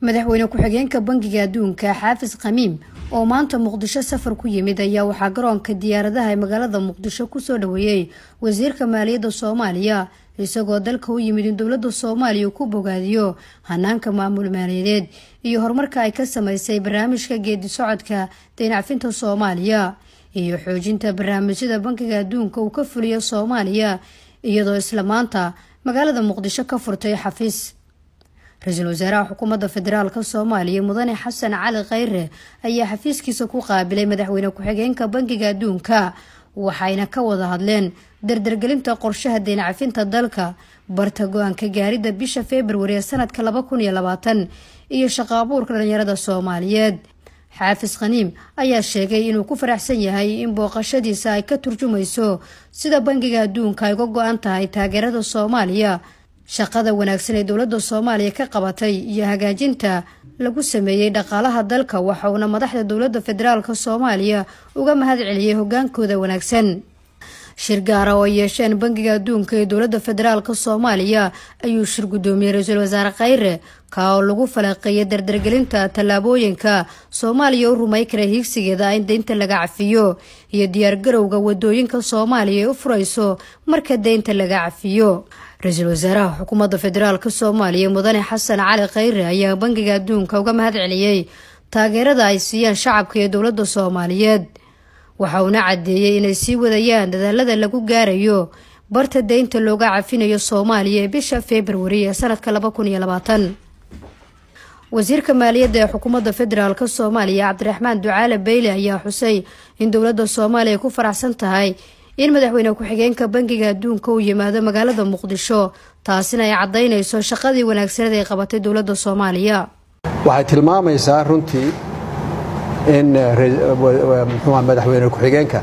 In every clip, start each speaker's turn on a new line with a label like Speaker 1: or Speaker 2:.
Speaker 1: madaxweyne ku-xigeenka bangiga adduunka xaafis khamiim oo maanta muqdisho safar ku yimid ayaa waxaa garoonka diyaaradaha ee magaalada muqdisho kusoo dhaweeyey wasiirka maaliyadda soomaaliya isagoo dalka u yimid in dowladda soomaaliya uu ku bogaadiyo hanaanka maamul maaliyadeed iyo horumarka ay ka sameysay barnaamijka geedi socodka daynacfinta soomaaliya iyo xoojinta barnaamijyada bankiga adduunka uu ka fuliyo soomaaliya iyadoo isla maanta magaalada muqdisho ka furtay xafiis ra-iisul wasaaraha xukuumadda federaalk soomaaliya mudane xasan cali khayre ayaa xafiiskiisa ku qaabilay madaxweyne ku-xigeenka bankiga adduunka waxayna ka wada hadleen dardargelinta qorshaha deencafinta dalka barta go-aanka gaaridda bisha februari ee sanadka laba kun iyo labaatan iyo shaqo abuurka dhalinyarada soomaaliyeed xaafis khaniim ayaa sheegay inuu ku faraxsan yahay in booqashadiisa ay ka turjumayso sida bankiga adduunka ay uga go-an tahay taageerada soomaaliya shaqada wanaagsan ee dowladda soomaaliya ka qabatay iyo hagaajinta lagu sameeyey dhaqaalaha dalka waxauna madaxda dowladda federaalk soomaaliya uga mahad celiyey hogaankooda wanaagsan shir gaara oo ay yeesheen bankiga adduunka ee dowladda federaalk soomaaliya ayuu shir guddoomiyey ra-iisul wasaare khayre ka oo lagu falaqeeyay dardargelinta tallaabooyinka soomaaliya u rumay kara hiigsigeeda in deynta laga cafiyo iyo diyaargarowga wadooyinka soomaaliya ay u furayso marka deynta laga cafiyo ra-iisul wasaaraha xukuumadda federaalk soomaaliya mudane xasan cali khayre ayaa bankiga adduunka uga mahad celiyey taageerada ay siiyaan shacabka iyo dowladda soomaaliyeed waxa uuna caddeeyey inay sii wadayaan dadaalada lagu gaarayo barta deynta looga cafinayo soomaaliya ee bisha februari ee sanadka laba kun iyo labaatan wasiirka maaliyadda ee xukuumadda federaalk soomaaliya cabdiraxmaan ducaale beyle ayaa xusay in dowladda soomaaliya ku faraxsan tahay in madaxweyne ku-xigeenka bankiga adduunka uu yimaado magaalada muqdisho taasina ay caddaynayso shaqadii wanaagsaneed ay qabatay dowladda soomaaliya
Speaker 2: waxay tilmaamaysaa runtii in mxua madaxweyne ku-xigeenka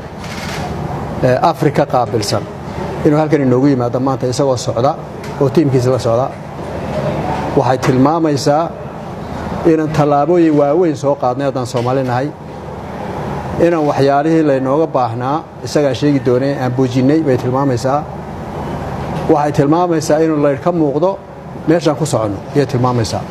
Speaker 2: afrika qaabilsan inuu halkan inoogu yimaado maanta isagoo socda oo tiimkiisa la socda waxay tilmaamaysaa inaan tallaabooyin waaweyn soo qaadnay haddaan soomaali nahay inaan waxyaalihii laynooga baahnaa isagaa sheegi doonay aan buujinnay bay tilmaamaysaa waxay tilmaamaysaa inuu laydh ka muuqdo meeshaan ku soconno ayay tilmaamaysaa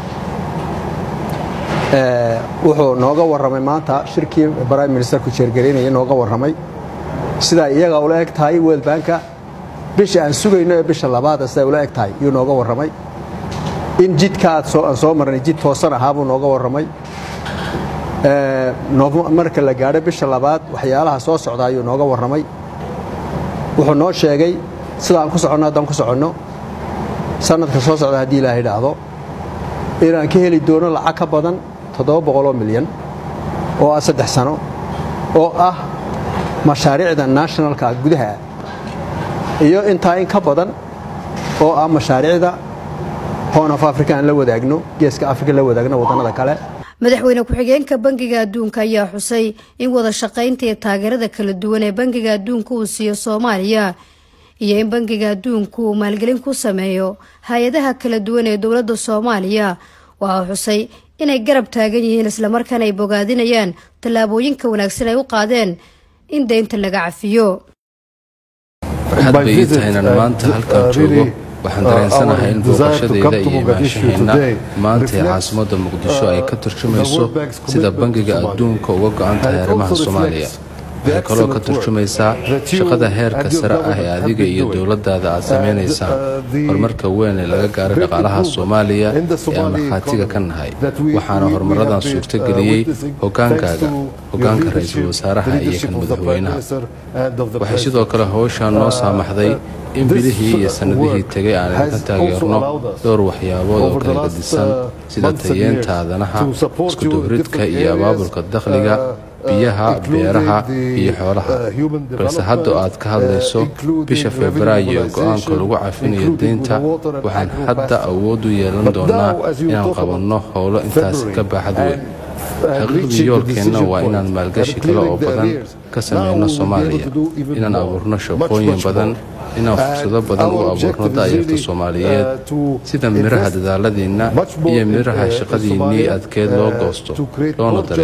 Speaker 2: wuxuu nooga warramay maanta shirkii brime ministerku jeergaraynaya nooga warramay sidaa iyaga ula eg tahay world banka bisha aan sugayno ee bisha labaada siday ula eg tahay yuu nooga warramay in jidka aan soo marnay jid toosan ahaa buu nooga warramay marka la gaadho bisha labaad waxyaalaha soo socda ayuu nooga warramay wuxuu noo sheegay sida aan ku soconno haddaan ku soconno sanadka soo socda haddii ilaaha idhaahdo inaan ka heli doono lacag ka badan toddoba boqoloo milyan oo ah saddex sano oo ah mashaariicda nationalka gudaha iyo intaa in ka badan oo ah mashaariicda horn of africa aan la wadaagno geeska africa la wadaagno waddannada kale
Speaker 1: madaxweyne ku-xigeenka bankiga adduunka ayaa xusay in wada shaqaynta iyo taageerada kala duwan ee bankiga adduunka uu siiyo soomaaliya iyo in bankiga adduunku uu maalgelin ku sameeyo hay-adaha kala duwan ee dowladda soomaaliya waxaa xusay inay garab taagan yihiin islamarkaana ay bogaadinayaan tallaabooyinka wanaagsan ay u qaadeen in deynta laga cafiyo
Speaker 3: farxad bay ii tahay inaan maanta halkan joogo waxaan dareensanahay in booqashadayda iyo imaanshaheenna maanta ee caasimadda muqdisho ay ka turjumayso sida bankiga adduunka uga go-an tahay arrimaha soomaaliya waxay kaloo ka turjumaysaa shaqada heerka sare ah ee adiga iyo dowladdaada aad samaynaysaan horumarka weyn ee laga gaaray dhaqaalaha soomaaliya ee aan markhaatiga ka nahay waxaana horumaradan suurtageliyey hogaankaaga hogaanka ra-iisul wasaaraha iyo kan madaxweynaha waxay sidoo kale howshaan noo saamaxday in bilihii iyo sannadihii tegay aan idinka taageerno dhowr waxyaabood oo kala gadisan sida tayeenta aadanaha iskudubaridka iyo abaabulka dakhliga biyaha beeraha iyo xoolaha balse hadda aad ka hadlayso bisha febraayo go-aanka lagu cafinayo deynta waxaan hadda awood u yeelan doonaa inaan qabanno howlo intaasi ka baaxad weyn xaqiiqdii yoolkeenna waa inaan maalgashi kale oo badan ka samayno soomaaliya inaan abuurno shaqooyin badan inaan fursado badan u abuurno daayarta soomaaliyeed sida midhaha dadaaladiinna iyo midhaha shaqadiinnii adkeed loo goosto loona dareemo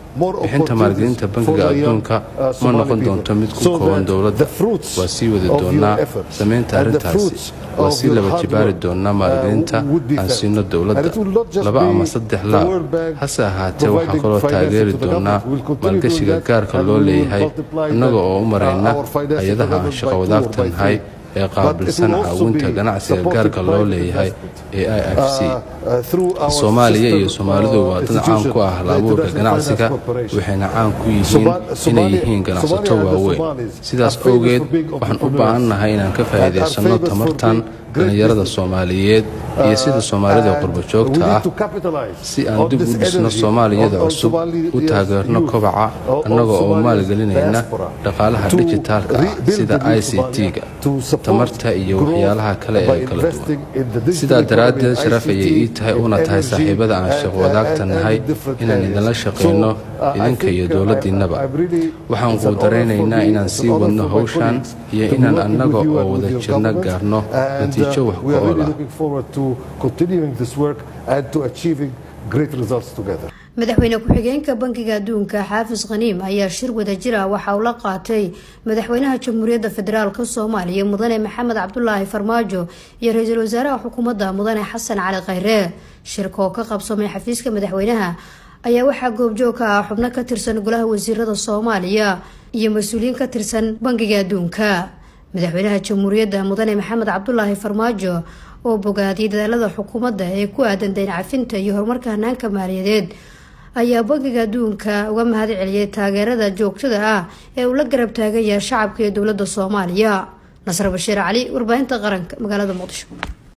Speaker 3: bixinta maalgelinta bangiga adduunka ma noqon doonto mid ku kooban dowladda waa sii wadi doonaa samaynta arrintaasi waa sii laba jibaari doonaa maalgelinta aan siino dowladda laba ama saddex laab hase ahaatee waxaa kaloo taageeri doonaa maalgashiga gaarka loo leeyahay innaga oo u marayna hay-adaha aan shaqo wadaagta nahay ee qaabilsan caawinta ganacsiga gaarka loo leeyahay ee i f c soomaaliya iyo soomaalidu waa dad caan ku ah hal-abuurka ganacsiga waxayna caan ku yihiin inay yihiin ganacsato waaweyn sidaas awgeed waxaan u baahannahay inaan ka faa'iidaysanno tamartan dhallinyarada soomaaliyeed iyo sida soomaalida qurbajoogta ah si aan dib u dhisno soomaaliyada cusub u taageerno kobaca annaga oo maalgelinayna dhaqaalaha dijitaalka ah sida i c t-ga tamarta iyo waxyaalaha kale ee kala duwan sidaa daraaddeed sharaf ayay ii tahay una tahay saaxiibada aan shaqo wadaagta nahay inaan idinla shaqayno idinka iyo dowladdiinnaba waxaan quudaraynaynaa inaan sii wadno hawshan iyo inaan annaga oo wada jirna gaarno natiijo wax ku ool
Speaker 1: ah madaxweyne ku-xigeenka bankiga adduunka xaafis khaniim ayaa shir wadajir ah waxa uu la qaatay madaxweynaha jamhuuriyadda federaalk soomaaliya mudane maxamed cabdulaahi farmaajo iyo ra-iisul wasaaraha xukuumadda mudane xasan cali khayre shirka oo ka qabsamay xafiiska madaxweynaha ayaa waxaa goobjoog ka ah xubno ka tirsan golaha wasiirada soomaaliya iyo mas-uuliyiin ka tirsan bankiga adduunka madaxweynaha jamhuuriyadda mudane maxamed cabdulaahi farmaajo oo bogaadiyay dadaalada xukuumadda ee ku aadan dayn cafinta iyo horumarka hanaanka maaliyadeed ayaa bankiga adduunka uga mahad celiyay taageerada joogtada ah ee uu la garab taagan yahay shacabka iyo dowladda soomaaliya nasr bashiir cali warbaahinta qaranka magaalada muqdisho